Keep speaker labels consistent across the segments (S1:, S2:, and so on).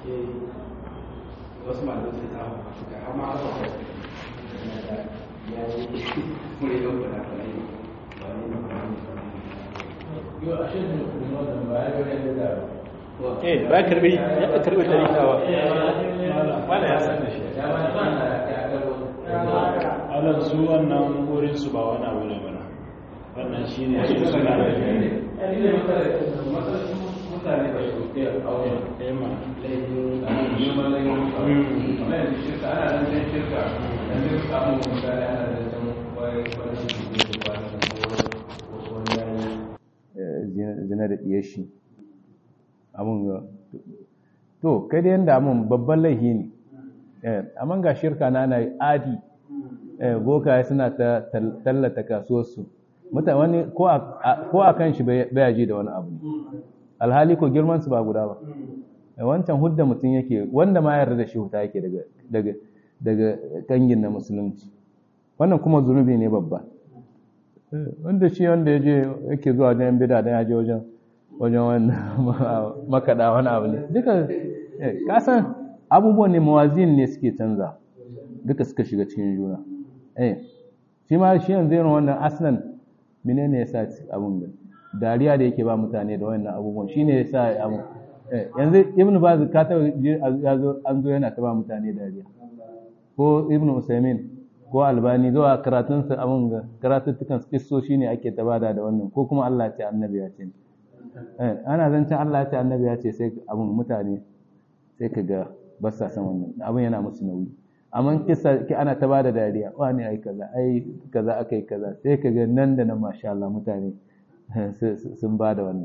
S1: wasu malamai sun samu suka amma ba ya yi kuma yau da na ba ne
S2: Yo, ashe ne kuma da ba ya ga da
S3: eh ba karbi ya karbi tarikawa
S2: wala ya san da shi ya ba ba na ya ga
S4: alan su wannan wurin su ba wani abu ne mana wannan shine su suna da
S2: mutane ba su ke aure
S4: ema
S2: neman laifin amma yanzu shirka ana nan zai shirka da zai samu mutane ana da can wai wani su ke da wani wani yayi
S5: zina da ɗiyar shi abun ga to kai da yanda abun babban laifi ne amma ga shirka na ana adi bokaye suna ta tallata kasuwarsu mutane wani ko a kan shi baya ji da wani abu alhali ko girmansu ba guda ba wancan hudda mutum yake wanda ma yarda da shi huta yake daga daga kangin na musulunci wannan kuma zunubi ne babba wanda shi wanda ya je yake zuwa wajen bida don ya je wajen wajen wannan makaɗa wani abu ne duka kasan abubuwan ne mawazin ne suke canza duka suka shiga cikin juna eh shi ma shi yanzu yana wannan aslan menene ya sa abun da dariya da yake ba mutane da wannan abubuwan shi ne ya sa abun yanzu ibn baz ka ta an zo yana ta ba mutane dariya ko ibn usaimin ko albani zuwa karatunsa abin ga karatuttukan kissoshi ne ake ta bada da wannan ko kuma Allah ce annabi ya ce ana zancen Allah ce annabi ya ce sai abin mutane sai ka ga ba sa san wannan abin yana musu nauyi amma kissa ki ana ta bada dariya wani ai kaza ai kaza akai kaza sai ka ga nan da nan masha Allah mutane sun bada wannan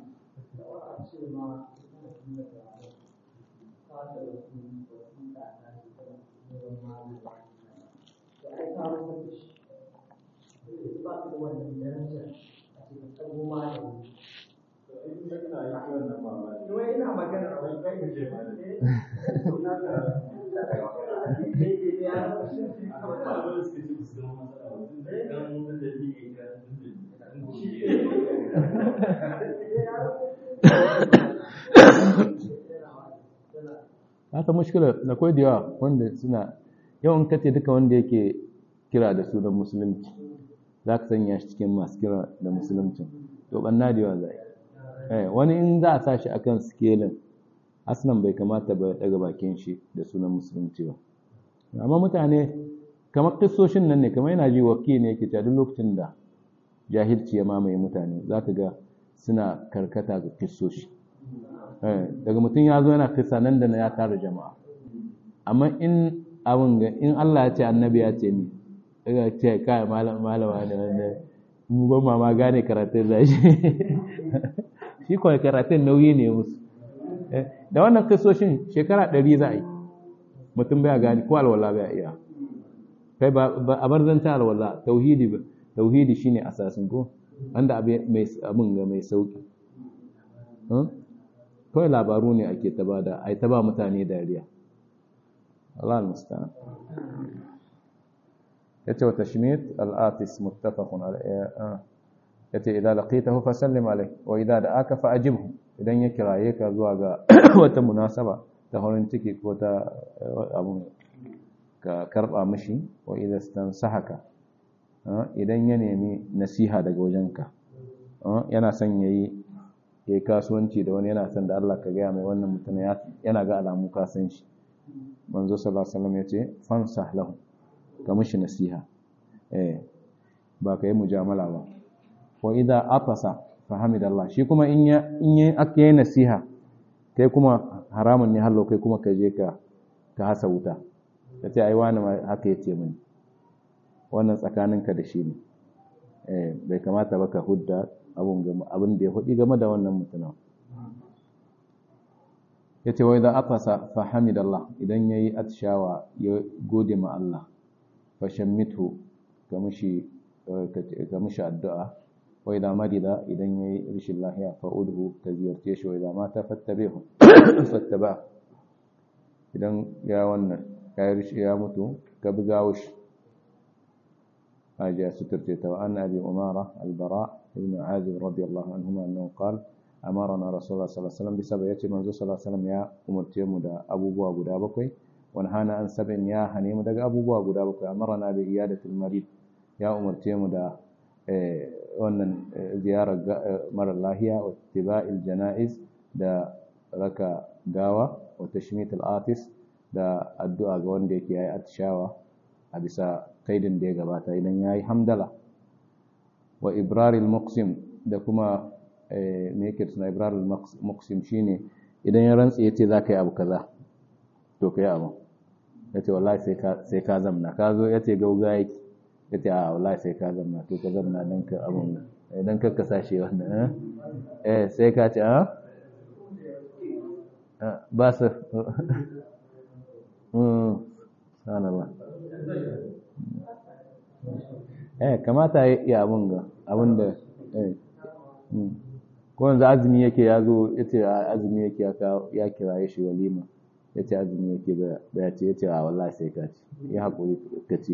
S5: haka mushkila da kwai da yawa wanda suna yawan kace duka wanda yake kira da sunan musulunci za ka sanya shi cikin masu kira da musulunci to banna da yawa zai wani in za a sa shi akan skelin aslan bai kamata ba daga bakin shi da sunan musulunci ba amma mutane kamar kissoshin nan ne kamar yana ji wakki ne yake duk lokacin da jahilci ya mamaye mutane za ka ga suna karkata ga kissoshi daga mutum ya zo yana kisa nan da na ya tara jama'a amma in abin ga in Allah ya ce annabi ya ce ni daga ce kai malama ne wanda mu ban ma gane karatun da shi shi kawai karatun nauyi ne musu da wannan kisoshin shekara ɗari za a yi mutum baya gane ko alwala baya iya kai ba a bar zanta alwala tauhidi ba tauhidi shine asasin ko wanda abin ga mai sauki kawai labaru ne ake ta bada ai ta ba mutane dariya Allah al-musta'an yace wa tashmit al-atis muttafaqun alayhi yace idan laqitahu fa sallim alayhi wa idan da'aka fa ajibhu idan ya kiraye ka zuwa ga wata munasaba ta horin ciki ko ta abun ka karba mishi wa idan stansahaka idan ya nemi nasiha daga wajenka yana son yayi ya yi kasuwanci da wani yana son da Allah ka gaya mai wannan mutum yana ga alamu ka san shi manzo sallallahu alaihi wasallam yace fansah lahu ka mishi nasiha eh ba ka yi mujamala ba wa idza atasa fa hamidallah shi kuma in ya in ya aka yi nasiha kai kuma haramun ne hallo kai kuma ka je ka ka hasa wuta kace ai wani haka yace mini wannan tsakaninka da shi ne eh bai kamata ba ka hudda abin da ya hudu game da wannan mutumin ya ce wai da afasa fahamidallah idan ya yi atishawa ya gode ma Allah fashammitu ga mushi addu'a wai da marida idan ya yi rishin lahiya fa'udhu ka ziyarce shi wai da mata fattabehu fattaba idan ya wannan ya rishi ya mutu ka buga wushi حاجة سترتي وعن أبي أمارة البراء بن عازب رضي الله عنهما أنه قال amarana rasulullah sallallahu alaihi wasallam bisa ya ce manzo sallallahu alaihi wasallam ya umurce mu da abubuwa guda bakwai wani hana an sabin ya hane mu daga abubuwa guda bakwai amarana bi iyadatul marid ya umurce mu da wannan ziyarar mara lahiya wa tiba'il janaiz da raka gawa wa tashmitul atis da addu'a ga wanda yake yayi atishawa a bisa kaidin da ya gabata idan yayi hamdala wa ibraril muqsim da kuma me yake suna ibraril muqsim shine idan ya rantsi yace zaka yi abu kaza to kai abu yace wallahi sai ka sai ka zamna ka zo yace gauga yake yace a wallahi sai ka zamna to ka zamna dan ka abun idan ka kasa shi wannan eh sai ka ce a ba su sanarwa eh kamata ya abun ga abun da eh ko yanzu azumi yake ya zo ya ce azumi yake ya kiraye shi walima ya ce azumi yake ba ya ce ya ce a wallahi sai ka ci ya haƙuri ka ce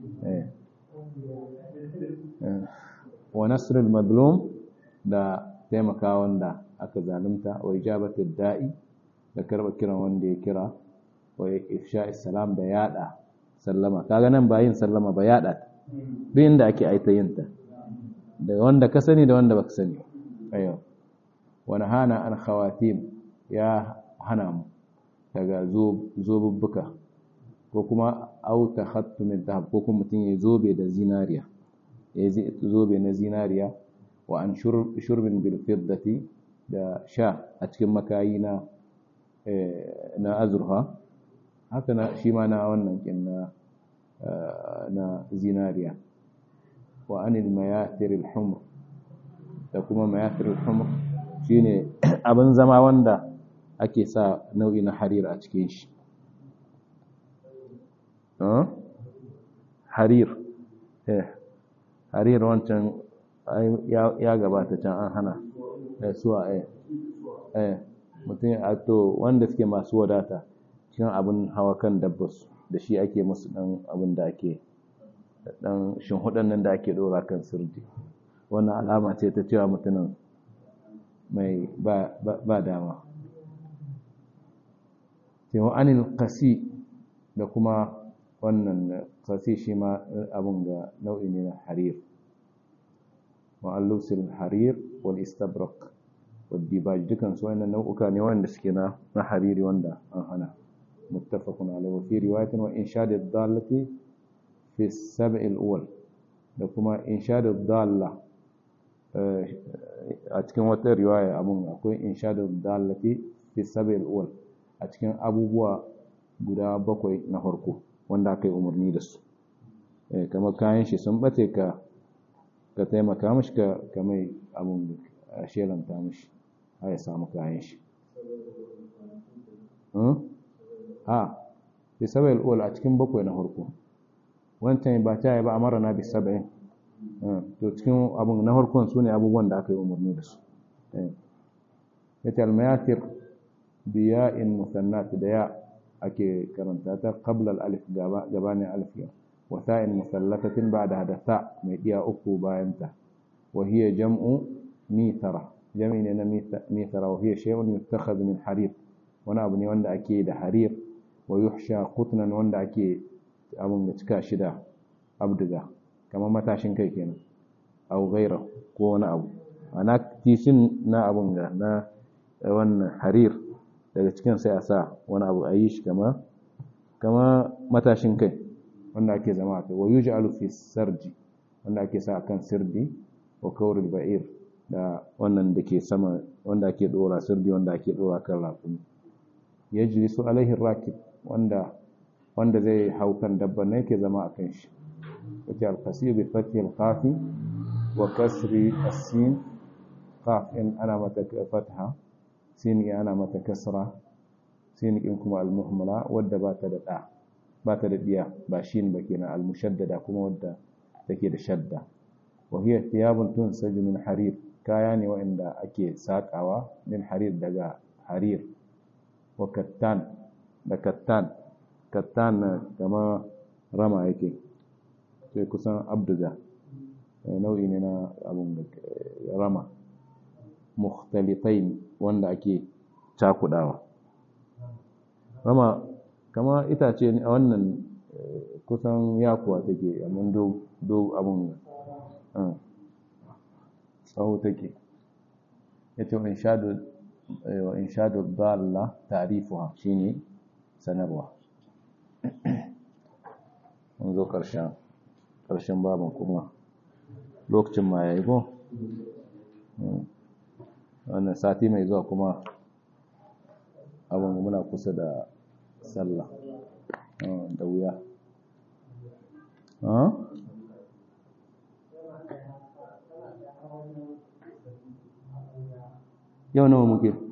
S5: wa nasrul madlum da taimaka wanda aka zalunta wa ijabatul da'i da karba kiran wanda ya kira wa ifsha salam da yada sallama kaga nan ba yin sallama ba yada duk inda ake aita yin ta da wanda ka sani da wanda baka sani ayo wa nahana an khawatim ya hana mu daga zobubbuka ko kuma auta khattu min dhahab ko kuma mutum ya zobe da zinariya ya zobe na zinariya wa an shurbin bil fiddati da sha a cikin makayi na na azurfa haka na shi ma na wannan kin na na zinariya wa anil mayatir al humr da kuma mayatir al humr shine abin zama wanda ake sa nau'i na harir a cikin shi harir eh harir wancan ya gabata can an hana suwa eh eh mutum a to wanda suke masu wadata cikin abin hawa kan dabbas da shi ake musu dan abin da ake dan shinhudan nan da ake dora kan sirdi wannan alama ce ta cewa mutumin mai ba dama cewa anil qasi da kuma wannan qasi shi ma abin ga nau'i ne na harir ma'allusil harir wal istabrak wal dibaj dukan su wannan nau'uka ne wanda suke na na hariri wanda an hana muttafaqun alayhi wa fi riwayatin wa inshad ad-dallati fi as-sab' al-awwal da kuma inshad ad-dalla a cikin wata riwaya abun akwai inshad ad-dallati fi as-sab' al-awwal a cikin abubuwa guda bakwai na farko wanda aka yi umarni da su kamar kayan shi sun bace ka ka taimaka mashi ka mai abun a shelanta mashi a ya samu kayan shi ha bi sabai al'ul a cikin bakwai na farko wancan ba ta yi ba a mara na bi sabai to cikin abun na farkon su ne abubuwan da aka yi umarni da su ya ce almayatir biya'in musannat da ya ake karanta ta qabla al-alif gabanin alif yau وثاء مثلثة بعدها دثاء ميديا أكو باينتا وهي جمع ميثرة جمع ميثرة وهي شيء يتخذ من حرير وانا أبني وانا أكيد حرير ويحشى قطنا وانا أكيد أبن تكا شدا أبدغا كما متاشن كي كينا أو غيره كوانا أبو أنا تيسين نا أبن نا وانا حرير daga cikin sai a sa wani abu a yi shi kama kama matashin kai wanda ake zama a kai wa yuj'alu fi sarji wanda ake sa kan sirdi wa kawrul ba'ir da wannan da ke sama wanda ake dora sirdi wanda ake dora kan rafuni yajlisu alaihi rakib wanda wanda zai hau kan dabban ne yake zama a kan shi wace al-qasir bi fathi al-qafi wa kasri as-sin qaf in ana mata fatha sin ya ana mata kasra sin in kuma al-muhmala wadda ba ta da da ba ta da diya ba shin ba kenan al-mushaddada kuma wadda take da shadda wa hiya thiyabun tunsaju min harir kaya ne wanda ake sakawa min harir daga harir wa kattan da kattan kattan kama rama yake sai kusan abduga nau'i ne na abun rama mukhtalitain wanda ake cakudawa kama kama itace a wannan kusan yakuwa take amma do do abun tsawo take yace wa inshadu wa inshadu dalla ta'rifuha shine sanarwa mun zo karshen karshen babin kuma lokacin ma yayi ko wannan sati mai zuwa kuma abin muna kusa da sallah da wuya yau nawa muke